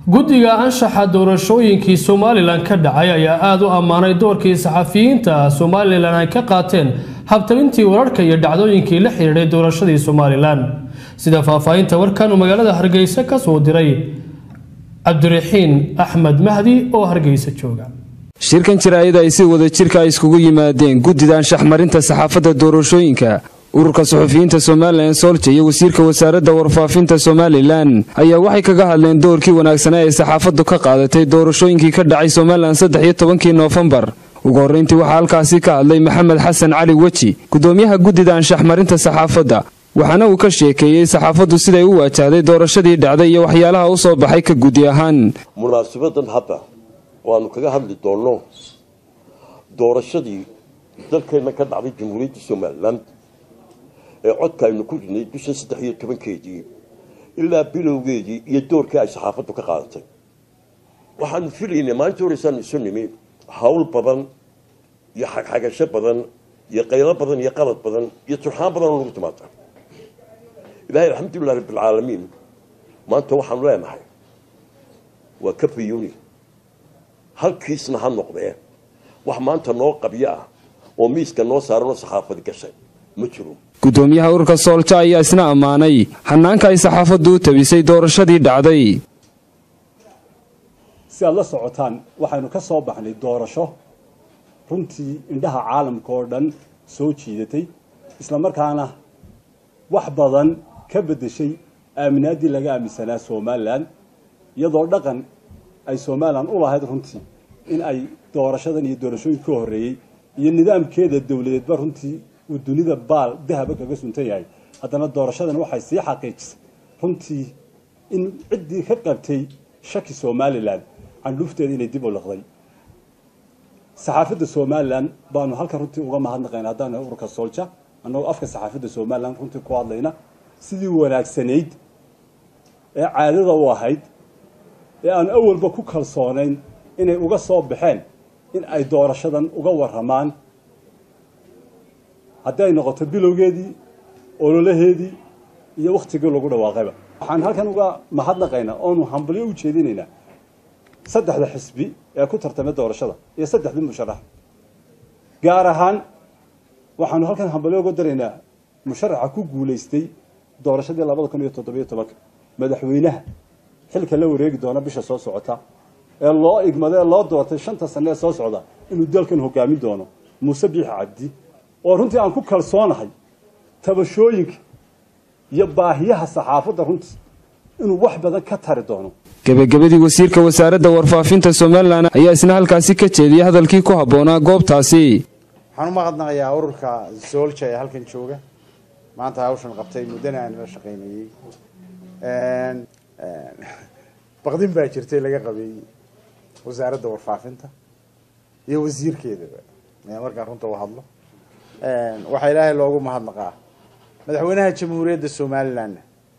guddiga anshaxa doorashooyinkii somalilan ka dhacay ayaa aada u ammaanay doorkii saxafiyiinta somalilan ay ka qaateen habtabintii wararka iyo dhacdooyinkii la xidhiidhay doorashadii somalilan sida faahfaahinta warkan uu magaalada hargeysa ka soo diray cabdiraxiin axmed mahdi oo hargeysa jooga shirkan jaraa'id ay si wada jirka ay iskugu yimaadeen guddida anshaxmarinta saxaafadda doorashooyinka ururka suxufiyiinta somalilan soolja iyo wasiirka wasaaradda warfaafinta somalilan ayaa waxay kaga hadleen doorkii wanaagsanaa ee saxaafaddu ka qaadatay doorashooyinkii ka dhacay somalilan saddex iyo tobankii noofembar ugu horrayntii waxaa halkaasi ka hadlay maxamed xasan cali weji guddoomiyaha guddida anshaxmarinta saxaafadda waxaana uu ka sheekeeyey saxaafaddu siday u waajahday doorashadii dhacday iyo waxyaalaha u soo baxay ka gudi ahaan munaasabadan hadda waanu kaga hadli doonno doorashadii dalkeenna ka dhacday jamhuuriyadda somalilan ee codka aynu ku ridnay bisha saddex iyo tobankeedii ilaa bilowgeedii iyo doorkii ay saxaafaddu ka qaadatay waxaanu filaynay maalinta horeysaanu isu nimi hawl badan iyo xagxagasho badan iyo qaylo badan iyo qalad badan iyo turxaan badan oo lagu timaada ilaahay alxamdulilah rabbilcaalamiin maanta waxaanu leenahay waa ka fayuni halkiisna ha noqdee wax maanta noo qabyo ah oo miiska noo saaranoo saxaafadi gashay ma jiro guddoomiyaha ururka soolja ayaa isna ammaanay hanaanka ay saxaafaddu u tabisay doorashadii dhacday si aad la socotaan waxaynu ka soo baxnay doorasho runtii indhaha caalamka oo dhan soo jiidatay isla markaana wax badan ka beddeshay aaminaaddii laga aaminsanaa somalilan iyadoo dhaqan ay somalilan u lahayd runtii in ay doorashadan iyo doorashooyinka ka horreeyey iyo nidaamkeeda dowladeedba runtii uu dunida baal dahaba kaga suntan yahay haddana doorashadan waxay sii xaqiijisay runtii in ciddii ka qabtay shaki somalilan candhuufteeda inay dib u liqday saxaafadda somalilan baanu halkan runtii uga mahadnaqayna haddaan ururka soolja annagoo afka saxaafadda somalilan runtii ku hadlayna sidii wanaagsanayd ee caadada u ahayd ee aan awalba ku kalsoonayn inay uga soo baxeen in ay doorashadan uga warramaan haddii ay noqoto bilowgeedii ololaheedii iyo wakhtigii lagu dhawaaqayba waxaan halkan uga mahadnaqaynaa oonu hambalyo u jeedinaynaa saddexda xisbi ee ku tartamay doorashada iyo saddexdii musharax gaar ahaan waxaanu halkan hambalyo uga daraynaa musharaxa ku guulaystay doorashadii labada kun iyo toddobiyo tobanka madaxweynaha xilka la wareegi doona bisha soo socota ee loo igmada ee loo doortay shanta sane ee soo socda inuu dalkan hogaamin doono muuse biixi cabdi oo runtii aan ku kalsoonahay tabashooyinka iyo baahiyaha saxaafadda runtii inuu wax badan ka tari doono gebagabadii wasiirka wasaaradda warfaafinta somalilan ayaa isna halkaasi ka jeediyay hadalkii ku habboonaa goobtaasi waxaan u mahadnaqayaa ururka soolja ee halkan jooga maanta hawshan qabtay muddana aan la shaqaynayey baqdin baa jirtay laga qabay wasaaradda warfaafinta iyo wasiirkeedaba markaan runta u hadlo waxaa ilaahay loogu mahadnaqaa madaxweynaha jamhuuriyadda somalilanna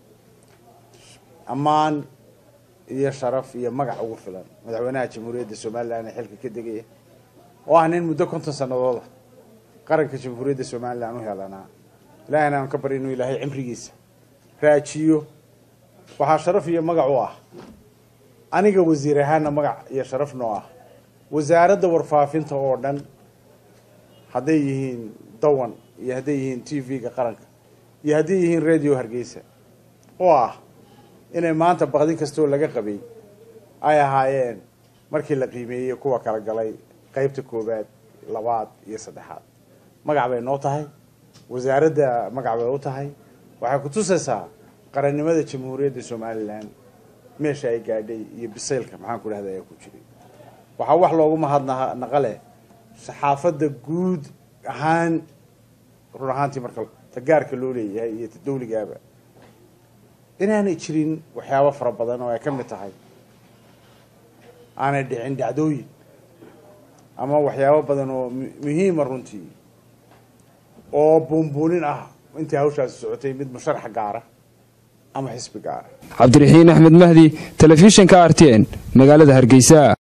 ammaan iyo sharaf iyo magac ugu filan madaxweynaha jamhuuriyadda somalilan ee xilka ka degaya oo ah nin muddo konton sanadooda qaranka jamhuuriyadda somalilan u helanaa ilahayna aan ka bari inuu ilaahay cimrigiisa raajiyo waxaa sharaf iyo magac u ah aniga wasiir ahaana magac iyo sharaf noo ah wasaaradda warfaafinta oo dhan hadday yihiin dawan iyo hadday yihiin t v-ga qaranka iyo hadday yihiin radio hargeysa oo ah inay maanta baqdin kastoo laga qabay ay ahaayeen markii la qiimeeyey kuwa kala galay qeybta koowaad labaad iyo saddexaad magac bay noo tahay wasaaradda magac bay u tahay waxay ku tusaysaa qarannimada jamhuuriyadda somalilan meesha ay gaadhay iyo bisaylka maxaan ku dhahda ayaa ku jiray waxaa wax loogu mahadnaqa leh saxaafadda guud ahaan run ahaantii marka ta gaarka loo leeyahay iyo ta dawligaaba inaanay jirin waxyaabo fara badan oo ay ka mid tahay aanay dhicin dhacdooyin ama waxyaabo badan oo muhiima runtii oo buunbuunin ah intii hawshaasi socotay mid musharax gaara ama xisbi gaara cabdiraxiin axmed mahdi telefishinka r t n magaalada hargeysa